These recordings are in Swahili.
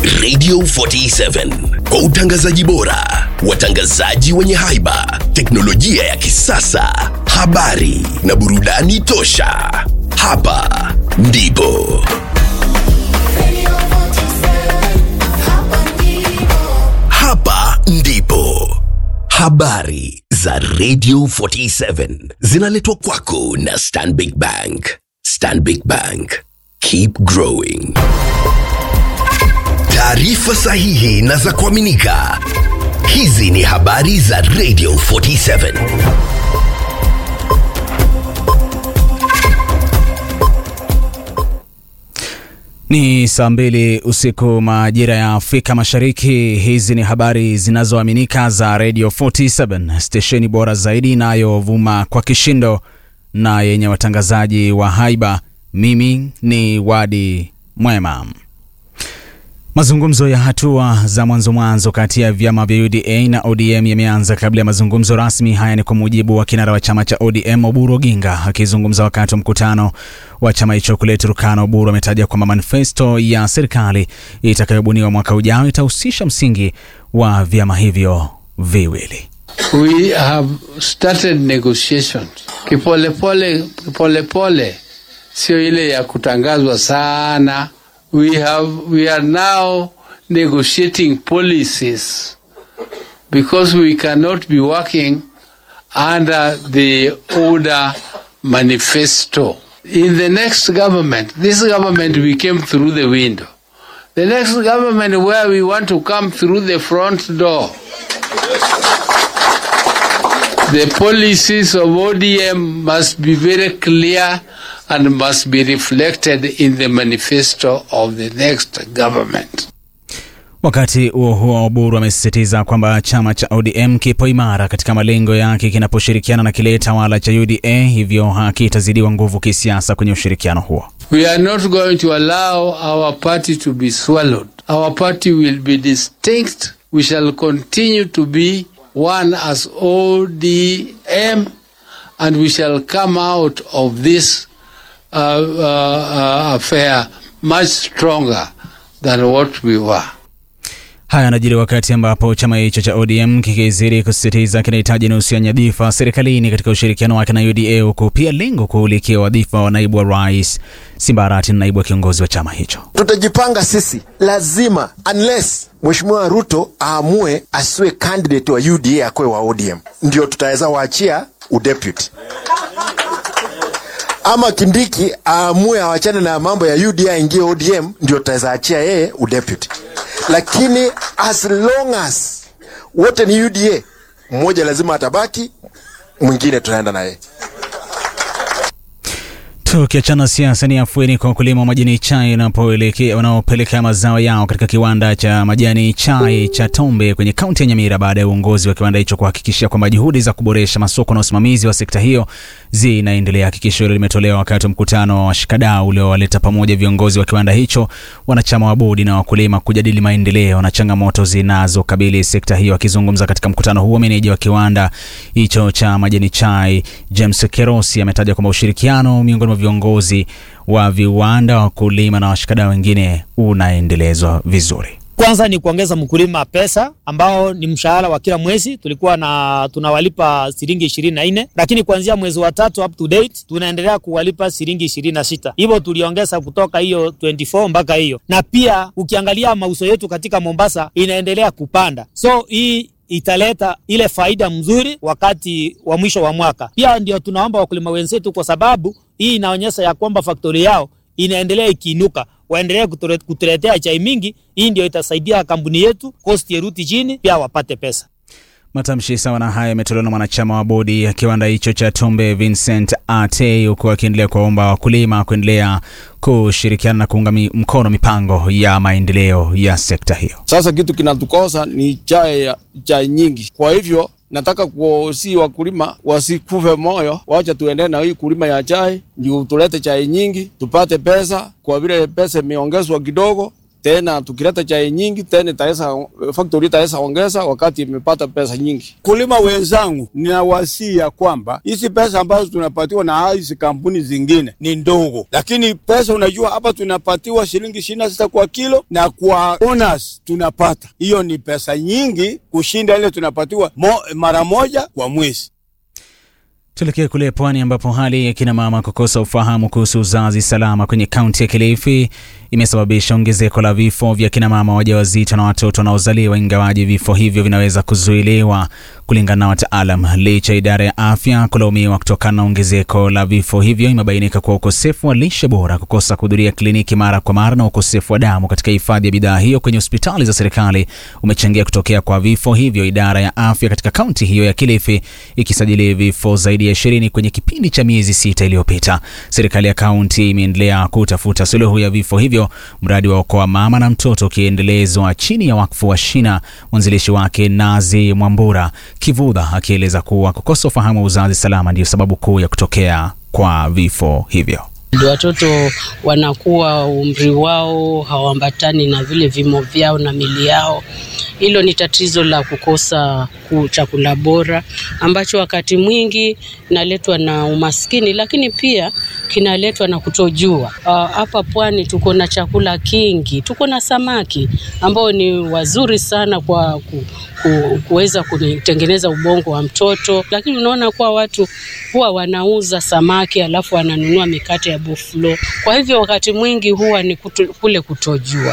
Radio 47 kwa utangazaji bora, watangazaji wenye haiba, teknolojia ya kisasa, habari na burudani tosha. Hapa ndipo hapa ndipo habari za Radio 47 zinaletwa kwako na Stanbic Bank. Stanbic Bank, keep growing. Taarifa sahihi na za kuaminika. Hizi ni habari za Radio 47. Ni saa mbili usiku majira ya Afrika Mashariki. Hizi ni habari zinazoaminika za Radio 47, stesheni bora zaidi inayovuma kwa kishindo na yenye watangazaji wa haiba. Mimi ni Wadi Mwema. Mazungumzo ya hatua za mwanzo mwanzo kati ya vyama vya UDA na ODM yameanza kabla ya mazungumzo rasmi. Haya ni kwa mujibu wa kinara wa chama cha ODM Oburu Oginga akizungumza wakati wa mkutano wa chama hicho kule Turkana. Oburu ametaja kwamba manifesto ya serikali itakayobuniwa mwaka ujao itahusisha msingi wa vyama hivyo viwili. We have started negotiations kipolepole, kipolepole, sio ile ya kutangazwa sana. We have we are now negotiating policies because we cannot be working under the order manifesto. In the next government, this government we came through the window. The next government where we want to come through the front door. The policies of ODM must be very clear and must be reflected in the manifesto of the next government. Wakati huo huo, Oburu amesisitiza kwamba chama cha ODM kipo imara katika malengo yake kinaposhirikiana na kile tawala cha UDA, hivyo hakitazidiwa nguvu kisiasa kwenye ushirikiano huo. We are not going to allow our party to be swallowed. Our party will be distinct. We shall continue to be one as ODM and we shall come out of this uh, uh, uh, affair much stronger than what we were. Haya yanajiri wakati ambapo chama hicho cha ODM kikizidi kusisitiza kinahitaji nusu ya nyadhifa serikalini katika ushirikiano wake na UDA, huku pia lengo kuulikia wadhifa wa naibu wa rais. Simba Arati ni naibu wa kiongozi wa chama hicho. Tutajipanga sisi, lazima unless Mheshimiwa Ruto aamue asiwe candidate wa UDA akwe wa ODM, ndio tutaweza waachia udeputy ama Kindiki aamue awachane na mambo ya UDA aingie ODM, ndio tutaweza achia yeye udeputy. Lakini as long as wote ni UDA, mmoja lazima atabaki, mwingine tunaenda naye. Tukiachana siasa, ni afueni kwa wakulima wa majani chai wanaopeleka mazao yao katika kiwanda cha majani chai cha Tombe kwenye kaunti ya Nyamira baada ya uongozi wa kiwanda hicho kuhakikishia kwamba juhudi za kuboresha masoko na usimamizi wa sekta hiyo zinaendelea. Hakikisho hilo limetolewa wakati wa mkutano wa washikadau uliowaleta pamoja viongozi wa kiwanda hicho, wanachama wa bodi na wakulima kujadili maendeleo na changamoto zinazokabili sekta hiyo. Akizungumza katika mkutano huo, meneja wa kiwanda hicho cha majani chai James Kerosi ametaja kwamba ushirikiano miongoni mwa viongozi wa viwanda, wakulima na washikadau wengine unaendelezwa vizuri. Kwanza ni kuongeza mkulima pesa ambao ni mshahara wa kila mwezi, tulikuwa na tunawalipa shilingi ishirini na nne lakini kuanzia mwezi wa tatu up to date tunaendelea kuwalipa shilingi ishirini na sita hivyo tuliongeza kutoka hiyo 24 mpaka hiyo, na pia ukiangalia mauzo yetu katika Mombasa inaendelea kupanda, so hii italeta ile faida mzuri wakati wa mwisho wa mwaka. Pia ndio tunaomba wakulima wenzetu, kwa sababu hii inaonyesha ya kwamba faktori yao inaendelea ikiinuka, waendelee kutuletea chai mingi. Hii ndio itasaidia kampuni yetu cost yeruti chini, pia wapate pesa. Matamshi sawa na haya yametolewa na mwanachama wa bodi ya kiwanda hicho cha Tombe Vincent Ate, huku akiendelea kuwaomba wakulima kuendelea kushirikiana na kuunga mkono mipango ya maendeleo ya sekta hiyo. Sasa kitu kinatukosa ni chai, chai nyingi. Kwa hivyo nataka kuwasi wakulima wasikufe moyo, wacha tuendelee na hii kulima ya chai, ndio tulete chai nyingi tupate pesa. Kwa vile pesa imeongezwa kidogo, tena tukileta chai nyingi tena itaweza factory itaweza ongeza wakati imepata pesa nyingi. Kulima wenzangu, ninawasia kwamba hizi pesa ambazo tunapatiwa na hizi kampuni zingine ni ndogo, lakini pesa unajua, hapa tunapatiwa shilingi ishirini na sita kwa kilo na kwa owners tunapata hiyo ni pesa nyingi kushinda ile tunapatiwa mo, mara moja kwa mwezi. Tuelekee kule pwani ambapo hali ya kina mama kukosa ufahamu kuhusu uzazi salama kwenye kaunti ya Kilifi imesababisha ongezeko la vifo vya kina mama wajawazito na watoto wanaozaliwa, ingawaji vifo hivyo vinaweza kuzuiliwa kulingana na wataalam. Licha ya idara ya afya kulaumiwa kutokana na ongezeko la vifo hivyo, imebainika kuwa ukosefu wa lishe bora, kukosa kuhudhuria kliniki mara kwa mara na ukosefu wa damu katika hifadhi ya bidhaa hiyo kwenye hospitali za serikali umechangia kutokea kwa vifo hivyo, idara ya afya katika kaunti hiyo ya Kilifi ikisajili vifo zaidi ya ishirini kwenye kipindi cha miezi sita iliyopita. Serikali ya kaunti imeendelea kutafuta suluhu ya vifo hivyo, mradi wa Okoa Mama na Mtoto ukiendelezwa chini ya wakfu wa Shina, mwanzilishi wake Nazi Mwambura Kivudha akieleza kuwa kukosa ufahamu wa uzazi salama ndiyo sababu kuu ya kutokea kwa vifo hivyo. Watoto wanakuwa umri wao hauambatani na vile vimo vyao na mili yao. Hilo ni tatizo la kukosa chakula bora ambacho wakati mwingi kinaletwa na umaskini, lakini pia kinaletwa na kutojua. Hapa uh, pwani tuko na chakula kingi, tuko na samaki ambao ni wazuri sana kwa ku, ku, kuweza kutengeneza ubongo wa mtoto, lakini unaona kuwa watu huwa wanauza samaki alafu wananunua mikate ya buffalo. Kwa hivyo wakati mwingi huwa ni kutu, kule kutojua.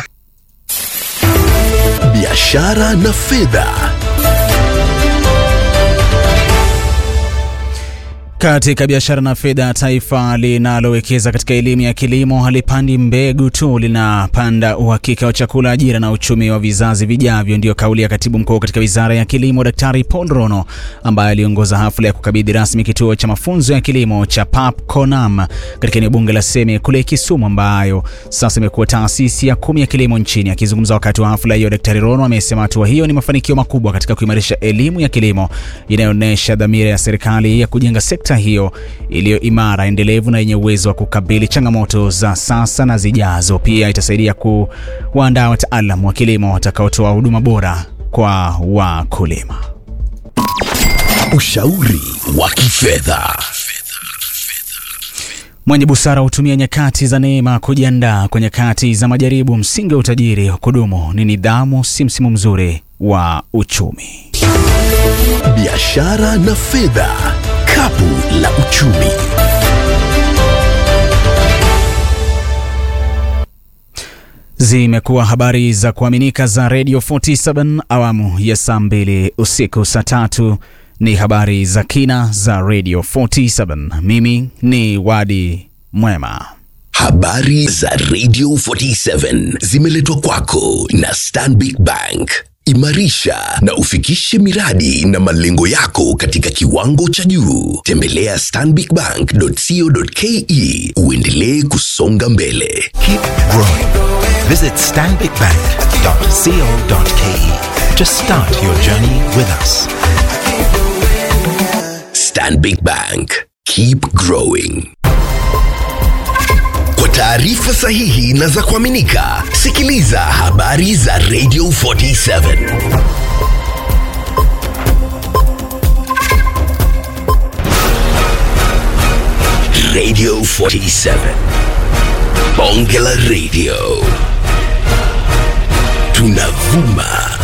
Biashara na fedha. Katika biashara na fedha, taifa linalowekeza katika elimu ya kilimo halipandi mbegu tu, linapanda uhakika wa chakula, ajira na uchumi wa vizazi vijavyo. Ndiyo kauli ya katibu mkuu katika wizara ya kilimo, Daktari Paul Rono, ambaye aliongoza hafla ya kukabidhi rasmi kituo cha mafunzo ya kilimo cha PAP Konam katika eneo bunge la Seme kule Kisumu, ambayo sasa imekuwa taasisi ya kumi ya kilimo nchini. Akizungumza wakati wa hafla hiyo, Daktari Rono amesema hatua hiyo ni mafanikio makubwa katika kuimarisha elimu ya kilimo inayoonyesha dhamira ya serikali ya kujenga sekta hiyo iliyo imara, endelevu na yenye uwezo wa kukabili changamoto za sasa na zijazo. Pia itasaidia kuwaandaa wataalam wa kilimo watakaotoa huduma bora kwa wakulima. Ushauri wa kifedha. Mwenye busara hutumia nyakati za neema kujiandaa kwa nyakati za majaribu. Msingi wa utajiri wa kudumu ni nidhamu, si msimu mzuri wa uchumi. Biashara na fedha. Kapu la uchumi. Zimekuwa habari za kuaminika za Radio 47 awamu ya saa mbili usiku. Saa tatu ni habari za kina za Radio 47. Mimi ni Wadi Mwema. Habari za Radio 47 zimeletwa kwako na Stanbic Bank. Imarisha na ufikishe miradi na malengo yako katika kiwango cha juu. Tembelea stanbicbank.co.ke uendelee kusonga mbele. Keep growing. Visit stanbicbank.co.ke to start your journey with us. Stanbic Bank. Keep growing. Kwa taarifa sahihi na za kuaminika, sikiliza habari za Radio 47. Radio 47. Bonge la Radio. Tunavuma